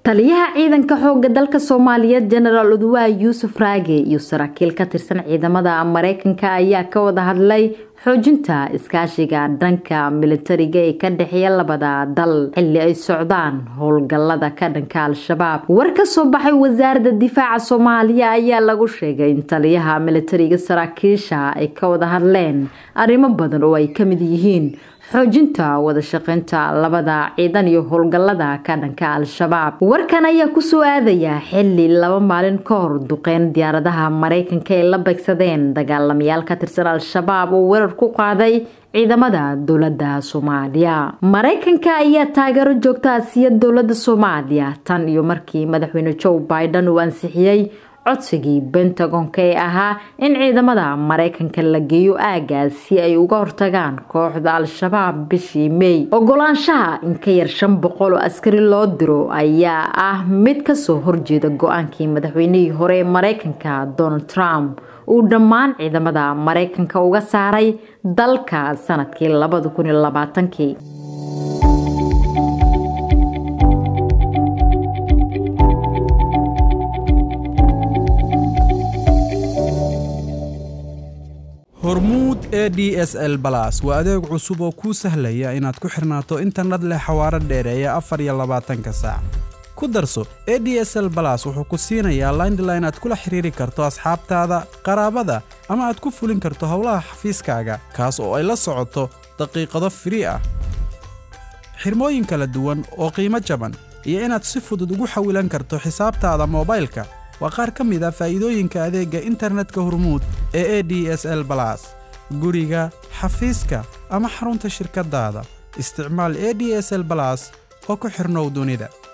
taliyaha ciidanka xooga dalka soomaaliyeed jenaraal uduwaa yuusuf raage iyo saraakiil ka tirsan ciidamada mareykanka ayaa ka wada hadlay xoojinta iskaashiga dhanka militariga ee ka dhexeeya labada dal xilli ay socdaan howlgalada ka dhanka al-shabaab war ka soo baxay wasaaradda difaaca soomaaliya ayaa lagu sheegay in taliyaha militariga saraakiisha ay ka wada hadleen arrimo badan oo ay kamid yihiin xoojinta wada shaqeynta labada ciidan iyo howlgalada ka dhanka al-shabaab warkan ayaa kusoo aadaya xili laba maalin ka hor duqeyn diyaaradaha mareykanka ay la beegsadeen dagaalamayaal ka tirsan al-shabaab oo weerar ku qaaday ciidamada dowlada soomaaliya mareykanka ayaa taageero joogta siya dowlada soomaaliya tan iyo markii madaxweyne joe biden uu ansixiyey codsigii bentagonka ee ahaa in ciidamada mareykanka la geeyo aagaas si ay uga hortagaan kooxda al-shabaab bishii mey ogolaanshaha in ka yar shan boqol oo askari loo diro ayaa ah mid kasoo horjeeda go-aankii madaxweynihii hore ee mareykanka donald trump uu dhammaan ciidamada mareykanka uga saaray dalka sanadkii labada kun iyo labaatankii hormuud e d s l balas waa adeeg cusub oo kuu sahlaya inaad ku xirnaato internet leh xawaaro dheereeya afar iyo labaatanka saac ku darso e d s l balas wuxuu ku siinayaa laindline aad kula xiriiri karto asxaabtaada qaraabada ama aad ku fulin karto howlaha xafiiskaaga kaas oo ay la socoto daqiiqado firii ah xirmooyin kala duwan oo qiimo jaban iyo inaad si fudud ugu xawilan karto xisaabtaada moobaylka waa qaar ka mid a faa'iidooyinka adeegga internetka hormuud ee e d s l balas guriga xafiiska ama xarunta shirkaddaada isticmaal e d s l balas oo ku xidhnow dunida